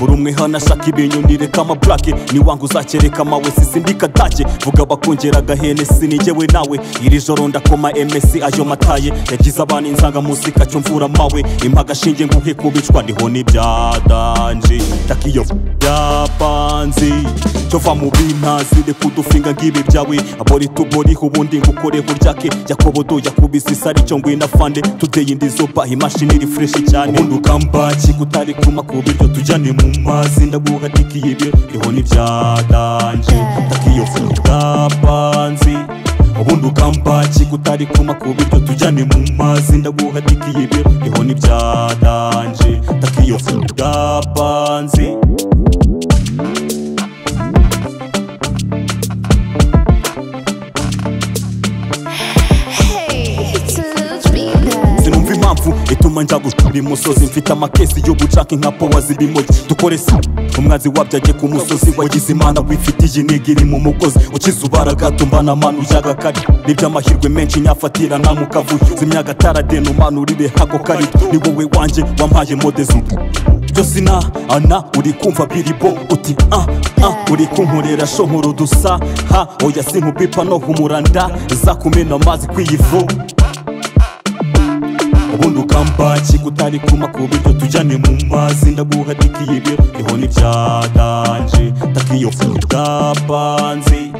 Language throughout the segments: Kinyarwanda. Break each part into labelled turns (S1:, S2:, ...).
S1: uri umwe hano ashaka ibintu nireka amaburake niwanga uzakereka amawe sisindika dake vuga bakongera agahene sinijyewe nawe iri joro ndakoma emesi ayo mataye yagize abana insangamunsi kacyo mvura mawe impagashinge nguhe kubicwa ndiho nibyadanji ndakiyo byapanzi cyova mu bintazi reka udufinga ngibi byawe abori tuboriho ubundi ngukoreho ryake yakobodo yakubise isari cyo ngwina fande tudeye indi zoba imashini iri fureshi cyane ubundi ukambaki kutari kuma ku biryo tujyane mu mazi ndaguha tikiye ibyo riho nibyadanji ndakiyo byapanzi ubundi ukambaki kutari kuma ku biryo tujyane mu mazi ndaguha tikiye ibyo riho nibyadanji ndakiyo byapanzi
S2: Hey, it's a little dreamer.
S1: sinumva impamvu ituma njya gushura imusozi mfite amakesi yo gucaka nka powa zibimogi dukore si umwanzi wabyajye ku musozi wagize imana wifitiye intego iri mu mugozi ukize ubaraga na manu y'agakari n'iby'amahirwe menshi nyafatira namukavuye zimya agataradeni umanurire hako kari ni wowe wanjye wampaye modezu byose na ana uri kumva biribo uti ah ah uri kunkorera shohora udusa ha oya sinkubipa no humuranda za kumena amazi kw'iyivu ubundi ukambaki kutari kuma ku biryo tujyane mu mazi ndaguha tikiye ibyo riho n'ibyadanje takiyo bwapanze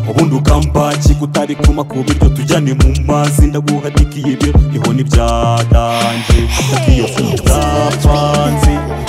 S1: ubundi ukambaki kutari kuma ku biryo tujyane mu mazi ndaguha tikiye ibyo riho n'ibyadanje takiyo bwapanze